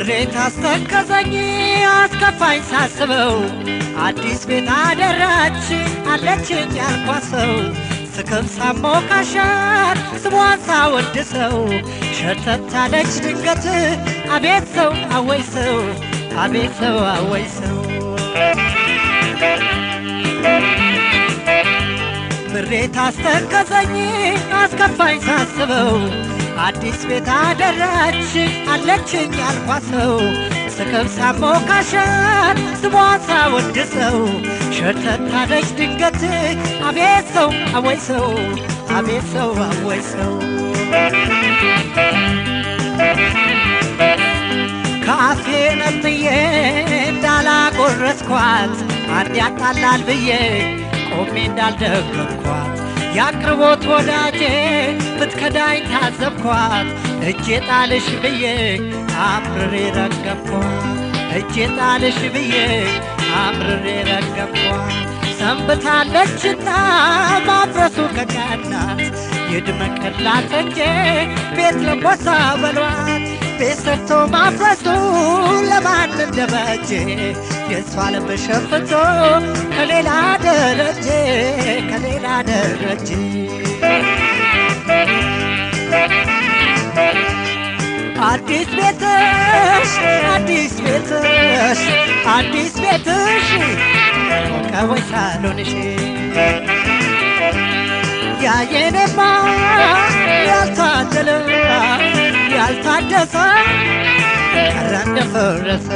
ምሬት አስተከዘኝ አስከፋኝ ሳስበው አዲስ ቤት አደራች አለችኝ ያልኳት ሰው ስክም ሳሞካሻት ስሟን ሳወድሰው ሸተት አለች ድንገት አቤት ሰው አወይ ሰው አቤት ሰው አወይ ሰው ምሬት አስተከዘኝ አስከፋኝ ሳስበው አዲስ ቤት አደራች አለችኝ ያልኳት ሰው ስክም ሳሞካሻት ስሟን ሳወድሰው ሸተት አለች ድንገት አቤት ሰው አወይ ሰው አቤት ሰው አወይ ሰው ከአፌ ነጥዬ እንዳላጎረስኳት አንድ ያጣላል ብዬ ቆሜ እንዳልደገምኳት የአቅርቦት ወዳጄ ብትከዳኝ ታዘብኳት እጄ ጣልሽ ብዬ አምርሬ ረገምኳት እጄ ጣልሽ ብዬ አምርሬ ረገምኳት ሰንብታለችና ማፍረሱ ከቀናት ይድመቅላት እንጂ ቤት ለቦሳ በሏት ቤት ሰርቶ ማፍረሱ ለማን እንደበጀ የእሷ ልብ ሸፍቶ ከሌላ ደረጀ ከሌላ ደረጀ አዲስ ቤትሽ አዲስ ቤትሽ አዲስ ቤትሽ ከወይ ሳሎንሽ ያየኔማ ያልታደለ ያልታደሰ ቀረ እንደፈረሰ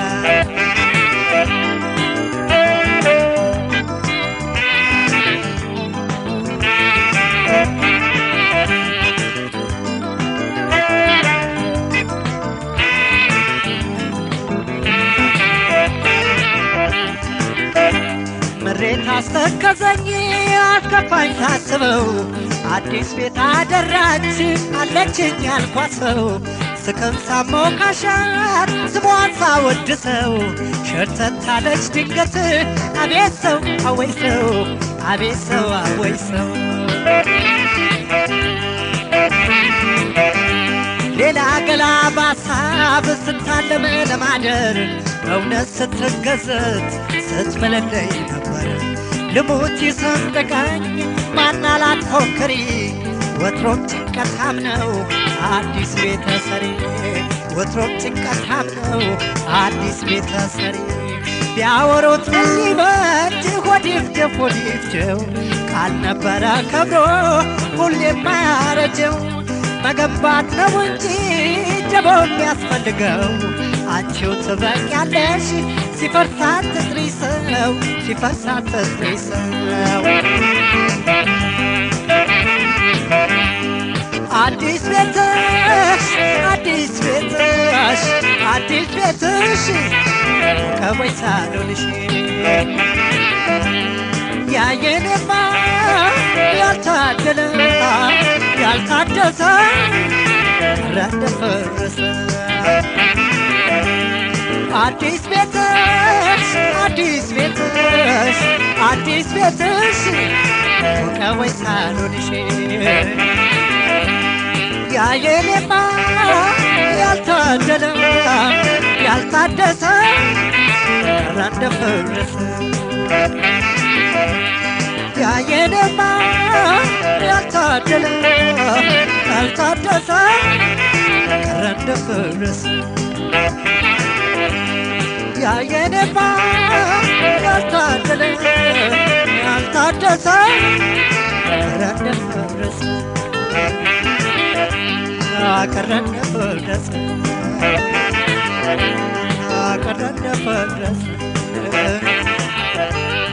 ምሬት አስተከዘኝ አስከፋኝ ሳስበው አዲስ ቤት አደራች አለችኝ ያልኳት ሰው ስክም ሳሞካሻት ስሟን ሳወድሰው ሸርተት አለች ድንገት አቤት ሰው አወይ ሰው አቤት ሰው አወይ ሰው ሌላ ገላ በሀሳብ ስታለም ለማደር እውነት ስትገዘት ስትመለለይ ነበር ልሙት ይሰንጥቀኝ ማናላት ፎክሪ ወትሮም ጭንቀታም ነው አዲስ ቤተሰሪ ወትሮም ጭንቀታም ነው አዲስ ቤተሰሪ ቢያወሩት ምን ሊበጅ ሆዲፍጀፍ ሆዲፍጀው ቃል ነበረ ከብሮ ሁሌም አያረጀው መገንባት ነው እንጂ ጀቦ የሚያስፈልገው አንቺው ትበቂያለሽ ሲፈርሳት ትስሪ ሰው ሲፈርሳት ትስሪ ሰው አዲስ ቤትሽ አዲስ ቤትሽ አዲስ ቤትሽ ከወይ ሳሎንሽ ያየኔማ ያልታደለ ያልታደሰ ረደፈረሰ አዲስ ቤትሽ አዲስ ቤትሽ አዲስ ቤትሽ ከወይ ሳሎንሽ ያየኔማ ያልታደለ ያልታደሰ ረደፈረሰ ያየኔማ ያልታደለ ያልታደሰ ቀረ እንደፈረሰ ያየኔማ ያልታደለ ያልታደሰ ቀረ እንደፈረሰ ቀረ እንደፈረሰ ቀረ እንደፈረሰ